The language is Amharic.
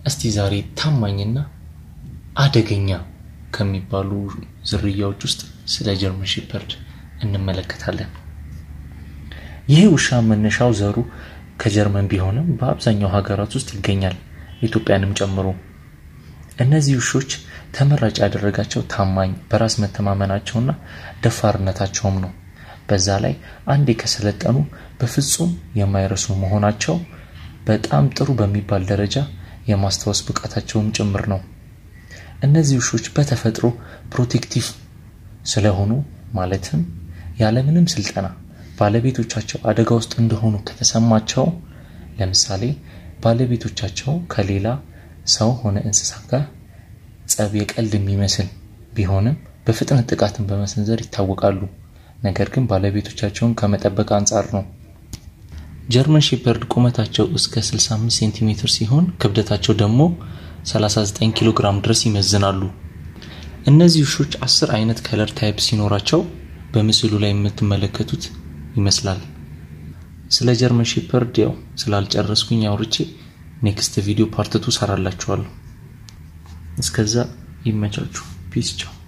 እስቲ ዛሬ ታማኝና አደገኛ ከሚባሉ ዝርያዎች ውስጥ ስለ ጀርመን ሼፐርድ እንመለከታለን። ይህ ውሻ መነሻው ዘሩ ከጀርመን ቢሆንም በአብዛኛው ሀገራት ውስጥ ይገኛል፣ ኢትዮጵያንም ጨምሮ። እነዚህ ውሾች ተመራጭ ያደረጋቸው ታማኝ፣ በራስ መተማመናቸውና ደፋርነታቸውም ነው። በዛ ላይ አንዴ ከሰለጠኑ በፍጹም የማይረሱ መሆናቸው በጣም ጥሩ በሚባል ደረጃ የማስታወስ ብቃታቸውም ጭምር ነው። እነዚህ ውሾች በተፈጥሮ ፕሮቴክቲቭ ስለሆኑ ማለትም ያለምንም ስልጠና ባለቤቶቻቸው አደጋ ውስጥ እንደሆኑ ከተሰማቸው ለምሳሌ ባለቤቶቻቸው ከሌላ ሰው ሆነ እንስሳ ጋር ጸብ የቀልድ የሚመስል ቢሆንም በፍጥነት ጥቃትን በመሰንዘር ይታወቃሉ። ነገር ግን ባለቤቶቻቸውን ከመጠበቅ አንጻር ነው። ጀርመን ሼፐርድ ቁመታቸው እስከ 65 ሴንቲሜትር ሲሆን ክብደታቸው ደግሞ 39 ኪሎ ግራም ድረስ ይመዝናሉ። እነዚህ ውሾች አስር አይነት ከለር ታይፕ ሲኖራቸው በምስሉ ላይ የምትመለከቱት ይመስላል። ስለ ጀርመን ሼፐርድ ያው ስላልጨረስኩኝ አውርቼ ኔክስት ቪዲዮ ፓርትቱ ሰራላችኋለሁ። እስከዛ ይመቻችሁ። ፒስ ቻው።